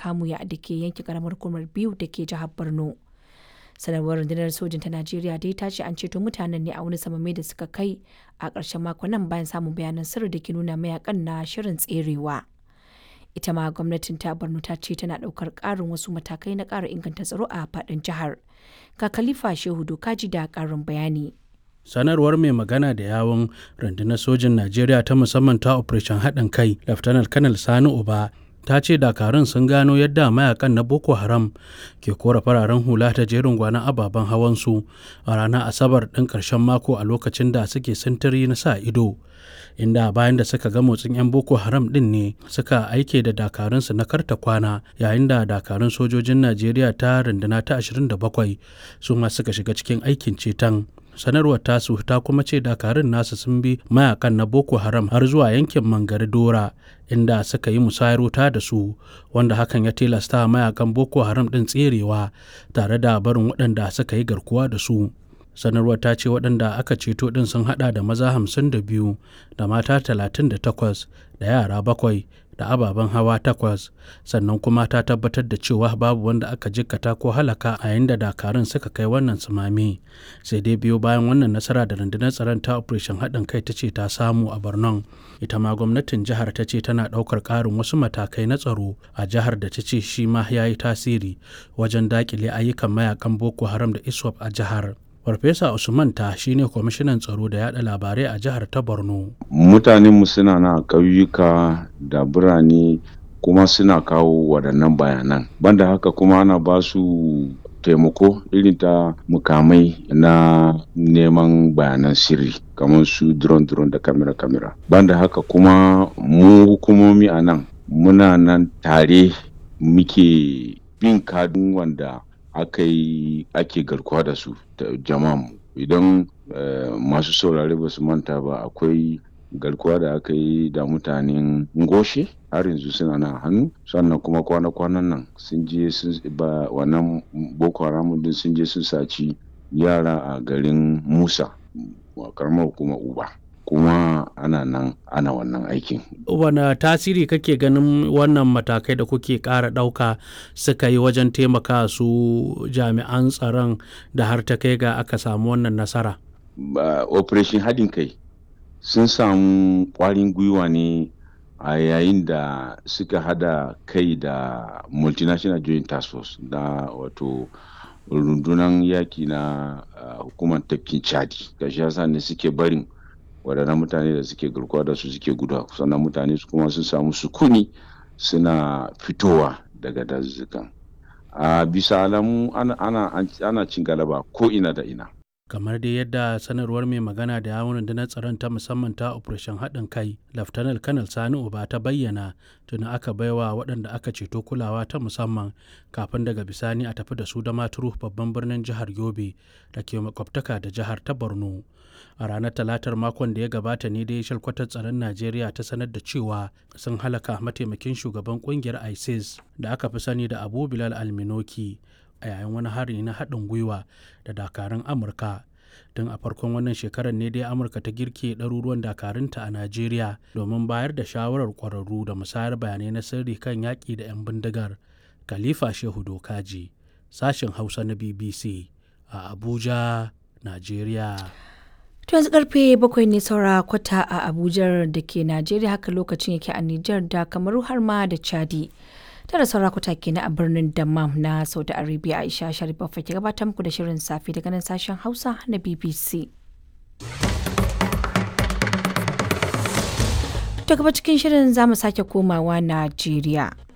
Kamuya da ke yankin karamar hukumar biyu da ke jihar Borno. sanarwar rundunar sojin ta najeriya dai ta ce an ceto mutanen ne a wani samame da suka kai a ƙarshen makon nan bayan samun bayanan sirri da ke nuna mayakan na shirin tserewa ita ma gwamnatin ta borno ta ce tana ɗaukar ƙarin wasu matakai na ƙara inganta tsaro a faɗin jihar ga khalifa shehu dokaji da ƙarin bayani sanarwar mai magana da yawon rundunar sojin najeriya ta musamman ta operation haɗin kai lieutenant kanal sani uba ta ce dakarun sun gano yadda mayakan na boko haram ke kora fararen hula ta jerin gwanon ababen hawansu a ranar asabar ɗin ƙarshen mako a lokacin da suke sintiri na sa ido inda bayan da suka ga motsin 'yan boko haram ɗin ne suka aike da dakarunsu na karta kwana yayin da dakarun sojojin najeriya ta runduna ta 27 su ma suka shiga cikin aikin ceton sanarwar tasu ta kuma ce dakarun nasu sun bi mayakan na boko haram har zuwa yankin mangari dora inda suka yi musayar wuta da su wanda hakan ya tilasta mayakan boko haram din tserewa tare da barin waɗanda suka yi garkuwa da su sanarwar ta ce waɗanda aka ceto ɗin sun haɗa da maza hamsin da biyu da mata talatin da takwas da yara bakwai da ababen hawa takwas sannan kuma ta tabbatar da cewa babu wanda aka jikkata ko halaka a yayin da dakarun suka kai wannan tsunami sai dai biyo bayan wannan nasara da rundunar tsaron ta operation haɗin kai ta ce ta samu a borno ita ma gwamnatin jihar ta ce tana ɗaukar ƙarin wasu matakai na tsaro a jihar da ta ce shi ma ya yi tasiri wajen daƙile ayyukan mayakan boko haram da iswap a jihar Farfesa Usman ta shine kwamishinan tsaro da yada labarai a jihar ta Borno. Mutanenmu suna na ƙauyuka da birane kuma suna kawo waɗannan bayanan. Banda haka kuma ana ba su taimako irin ta mukamai na neman bayanan sirri kamar su drone drone da kamera kamera. Banda haka kuma mu hukumomi a nan muna nan tare muke bin kadun wanda aka yi ake garkuwa da su da jama'a idan masu saurare ba su manta ba akwai garkuwa da aka yi da mutanen ngoshe har yanzu suna na hannu sannan kuma kwana-kwanan nan sun je ba wannan boko haram din sun je sun saci yara a garin musa karamar hukumar uba kuma ana nan ana wannan aikin. Wane tasiri kake ganin wannan matakai da kuke ƙara ɗauka suka yi wajen taimaka su jami'an tsaron da har ta kai ga aka samu wannan nasara? Operation haɗin kai sun samu ƙwarin gwiwa ne a yayin da suka hada kai da multinational joint task force da wato rundunar yaki na hukumar tafkin chadi gashi yasa ne suke barin waɗannan mutane da suke garkuwa da su suke guda sannan mutane su kuma sun samu sukuni suna fitowa daga dazuzzukan a bisa alamu ana, ana, ana cin galaba ko ina da ina kamar dai yadda sanarwar mai magana da yawon rundunar tsaron ta musamman ta operation haɗin kai laftanar kanal sani uba ta bayyana tuni aka baiwa waɗanda aka ceto kulawa ta musamman kafin daga bisani a tafi da su da maturu babban birnin jihar yobe da ke makwabtaka da jihar ta borno a ranar talatar makon da ya gabata ne dai shalkwatar tsaron najeriya ta sanar da cewa sun halaka mataimakin shugaban kungiyar isis da aka fi sani da abu bilal alminoki a yayin wani hari na haɗin gwiwa da dakarun amurka tun a farkon wannan shekarar ne dai amurka ta girke ɗaruruwan dakarunta a najeriya domin bayar da shawarar ƙwararru da musayar bayanai na sirri kan yaƙi da 'yan bindigar khalifa shehu dokaji sashen hausa na bbc a abuja najeriya To yanzu karfe bakwai ne saura kwata a Abuja da ke Najeriya haka lokacin yake a Nijar da Kamaru har ma da Chadi. Tara saura kwata kenan a birnin Dammam na Saudi Arabia Aisha Sharif ke gabatar muku da shirin safe daga nan sashen Hausa na BBC. To gaba cikin shirin za mu sake komawa Najeriya.